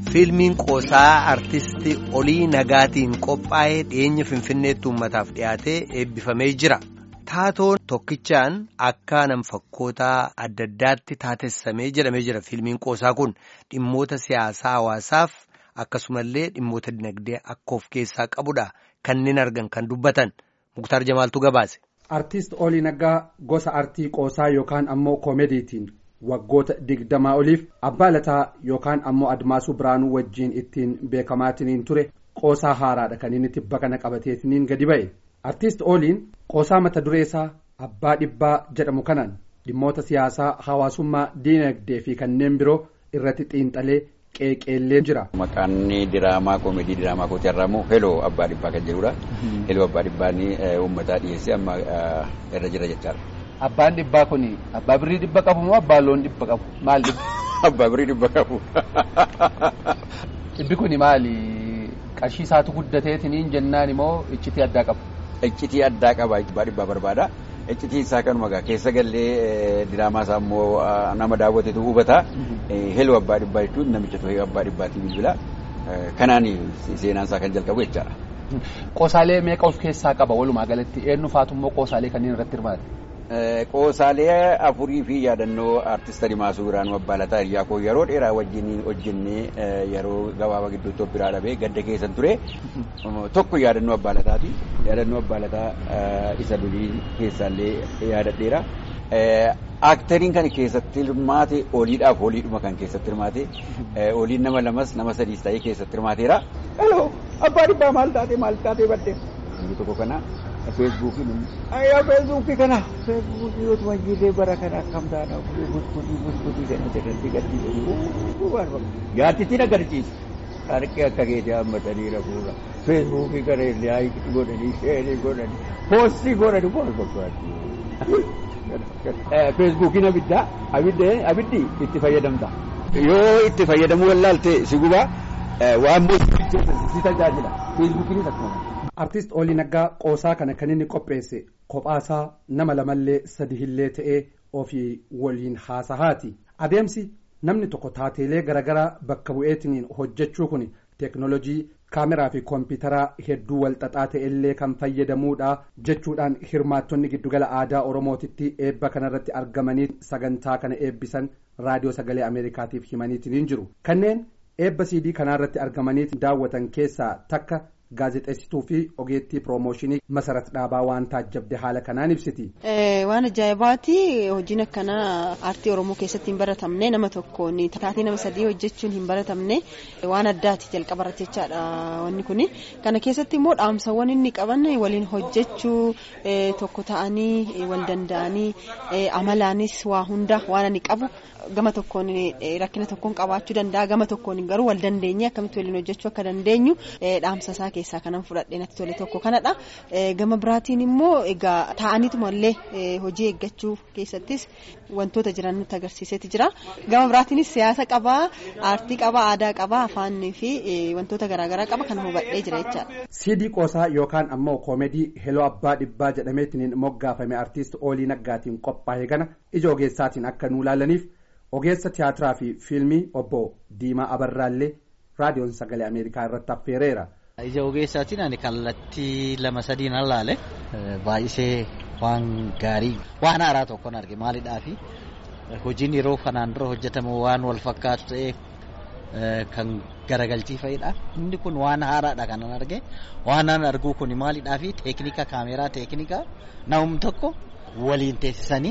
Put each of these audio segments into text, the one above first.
Fiilmiin qoosaa artistii Olii Nagaatiin qophaa'ee dhiyeenya Finfinneetti uummataaf dhiyaatee eebbifamee jira. Taatoon tokkichaan akka nam-fakkootaa adda addaatti taatessamee jedhamee jira. Fiilmiin qoosaa kun dhimmoota siyaasaa hawaasaaf akkasumallee dhimmoota dinagdee akka of keessaa qabudha. Kanneen argan kan dubbatan Muktaar Jamaaltu gabaase. Artiist Olii Naggaa gosa artii qoosaa yookaan ammoo koomediitiin waggoota digdamaa oliif abbaa lataa yookaan ammoo admaasuu biraanuu wajjiin ittiin beekamaatiniin ture qoosaa haaraadha kan inni tibba kana qabateetiniin gadi ba'e. Artiist Oliin qoosaa mata duree isaa abbaa dhibbaa jedhamu kanaan dhimmoota siyaasaa hawaasummaa diinagdee fi kanneen biroo irratti xiinxalee qeeqeellee jira. Maqaan diraamaa koomedii diraamaa kooti irraa immoo heloo abbaa dhibbaa kan jedhudha. Heloo abbaa dhibbaan uummataa dhiyeessee amma irra jira jechaadha. Abbaan dhibbaa kun abbaa birrii dhibba qabu moo abbaa loon dhibba qabu maal dhibba? Abbaa birrii dhibba qabu. Dhibbi kun maali qarshii isaatu guddateetiniin jennaan immoo iccitii addaa qabu. Iccitii addaa qaba abbaa dhibbaa barbaada. Iccitii isaa kanuma gaa keessa gallee diraamaa isaa immoo nama daawwatetu hubata. Heloo abbaa dhibbaa jechuun namicha tuhee abbaa dhibbaatii bilbila. Kanaan seenaan isaa kan jalqabu jechaadha. Qoosaalee meeqa of keessaa qaba walumaa galatti eenyu faatu immoo qoosaalee kanneen irratti hirmaate? Qoosaalee afurii fi yaadannoo artist Adimaasuu Biraanuu Abbaalataa hiriyaa koo yeroo dheeraa wajjin hojjennee yeroo gabaabaa gidduutti of biraa dhabee gadda keessan ture. Tokko yaadannoo Abbaalataati. Yaadannoo Abbaalataa isa durii keessaallee yaadadheera. Aktariin kan keessatti hirmaate oliidhaaf oliidhuma kan keessatti hirmaate oliin nama lamas nama sadiis ta'ee keessatti hirmaateera. Hello abbaa dhibbaa maal taate maal taate badde. Inni tokko kana feesbuukiin ayyaa feesbuukii kana feesbuukii yoo tuma jiillee bara kana akkam taana gusgutii gusgutii kana jedhanii gadhiisanii gaaddittiin agarsiisa. Harki akka keetii hammatanii rafuudha. Feesbuukii kana illee haayikii godhanii sheerii godhanii poostii godhanii pool godhanii. Feesbuukiin abiddaa abiddi itti fayyadamta. Yoo itti fayyadamuu wallaalte si gubaa waan si tajaajila. Feesbuukiinis akkuma. Artiist Olii Naggaa qoosaa kana kan inni qopheesse kophaasaa nama lamallee sadihillee ta'ee ofii waliin haasahaati. Adeemsi namni tokko taateelee garaagaraa bakka bu'eetiniin hojjechuu kun teeknoolojii kaameraa fi koompitaraa hedduu walxaxaa ta'ellee kan fayyadamuudha jechuudhaan hirmaattonni giddugala aadaa oromootitti eebba kanarratti argamanii sagantaa kana eebbisan raadiyoo sagalee ameerikaatiif himaniitiin jiru kanneen eebba siidii kanaarratti argamanii daawwatan keessaa takka. gaazexeessituu fi ogeettii piroomooshinii masarat dhaabaa waan taajjabde haala kanaan ibsiti. Waan ajaa'ibaati hojiin akkanaa aartii oromoo keessatti hin baratamne nama tokkoon taatee nama sadii hojjechuun hin baratamne waan addaati jalqabarratti jechaadha wanni kuni kana keessatti immoo dhaamsawwan inni qaban waliin hojjechuu tokko ta'anii wal danda'anii amalaanis waa hunda waan ani qabu gama tokkoon rakkina tokkoon qabaachuu danda'a gama tokkoon garuu wal dandeenye akkamitti waliin hojjechuu akka dandeenyu dhaamsa isaa keessaa kanan fudhadhee natti tole tokko kanadha. Gama biraatiin immoo egaa taa'aniituma illee hojii eeggachuu keessattis wantoota jiran nutti agarsiiseeti jira. Gama biraatiinis siyaasa qabaa, aartii qabaa, aadaa qabaa, afaanii fi wantoota garaagaraa qaba kan hubadhee jira jechaadha. Siidii qoosaa yookaan ammoo koomedii heloo abbaa dhibbaa jedhameetiin moggaafame artiist Olii Naggaatiin qophaa'e kana ija ogeessaatiin akka nuu laalaniif ogeessa tiyaatiraa fi fiilmii obbo Diimaa Abarraallee raadiyoon sagalee Ameerikaa irratti affeereera. Ija ogeessaatiin ani kallattii lama sadiin allaale baay'isee waan gaarii waan haaraa tokkoon arge maalidhaafi hojiin yeroo kanaan dura hojjetamu waan wal fakkaatu ta'ee kan garagalchii fa'idha. Inni kun waan haaraadha kanan arge waan an arguu kun maalidhaafi teeknika kaameraa teeknika namni tokko waliin teessisanii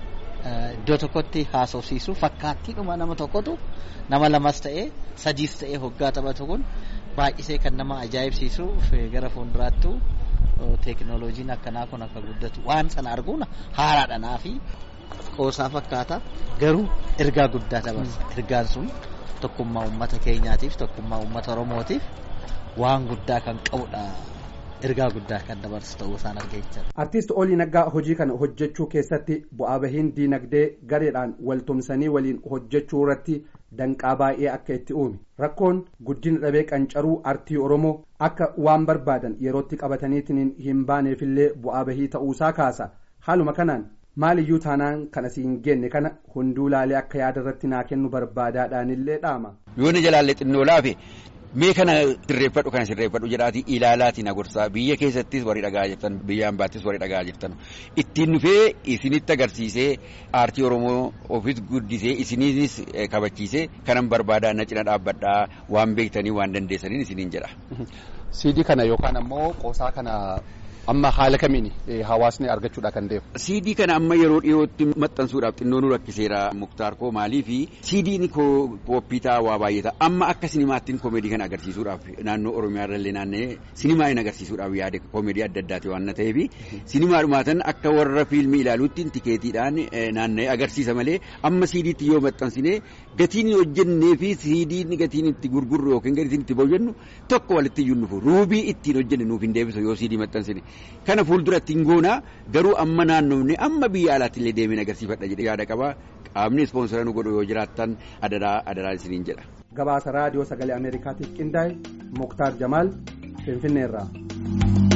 iddoo tokkotti haasofsiisu fakkaattiidhuma nama tokkotu nama lamas ta'ee sadiis ta'ee hoggaa taphatu kun baay'isee kan nama ajaa'ibsiisu gara fuulduraattu teeknooloojiin akkanaa kun akka guddatu waan sana arguun haaraadha naafi qoosaa fakkaata garuu ergaa guddaa dabarsa ergaan sun tokkummaa uummata keenyaatiif tokkummaa uummata oromootiif waan guddaa kan qabudha. ergaa guddaa kan dabarsu ta'uu isaan argeechaa. Artiist Olii Naggaa hojii kana hojjechuu keessatti bu'aa bahiin diinagdee gareedhaan waltumsanii waliin hojjechuu irratti danqaa baay'ee akka itti uume rakkoon guddina dhabee qancaruu artii oromoo akka waan barbaadan yerootti qabataniitiin hin baaneefillee bu'aa bahii ta'uusaa kaasa haaluma kanaan maaliyyuu taanaan kan asiin genne kana hunduu laalee akka yaada irratti naa kennu barbaadaadhaanillee dhaama. Yoonni jalaallee xinnoo laafe mee kana sirreeffadhu kana sirreeffadhu jedhaati ilaalaati na gorsaa biyya keessattis warri dhagaa jirtan biyya ambaattis warri dhagaa jirtan ittiin dhufee isinitti agarsiisee aartii oromoo ofis guddisee isiniinis kabachiisee kanan barbaadaa na cina dhaabbadhaa waan beektanii waan dandeessaniin isiniin jedha. Siidii kana yookaan ammoo qoosaa kana amma haala kamiin hawaasni argachuudha kan deemu. Siidii kana amma yeroo dhiyootti maxxansuudhaaf xinnoo nu rakkiseera muktaar koo maalii fi siidiin kooppii ta'a waa baay'ata amma akka sinimaattiin koomeedii kana agarsiisuudhaaf naannoo oromiyaa irrallee naanna'ee sinimaa hin agarsiisuudhaaf yaade koomeedii adda addaati waan ta'eef sinimaa dhumaatan akka warra fiilmii ilaaluutti tikeetiidhaan naanna'ee agarsiisa malee amma siidiitti yoo maxxansine gatiin hojjennee fi siidiin gatiin itti gurgurru yookiin gatiin itti boojennu tokko walitti iyyuu nufu ruubii ittiin hojjenne nuuf hin deebisu yoo siidii maxxansine. kana fuuldura ittiin goona garuu amma naannoofne amma biyya alaatti illee deemeen agarsiifadha jedhe yaada qaba qaamni ispoonsara nu godhu yoo jiraattan adaraa adaraa isiniin jedha. gabaasa raadiyoo sagalee ameerikaatiif qindaa'e muktaar jamaal finfinneerraa.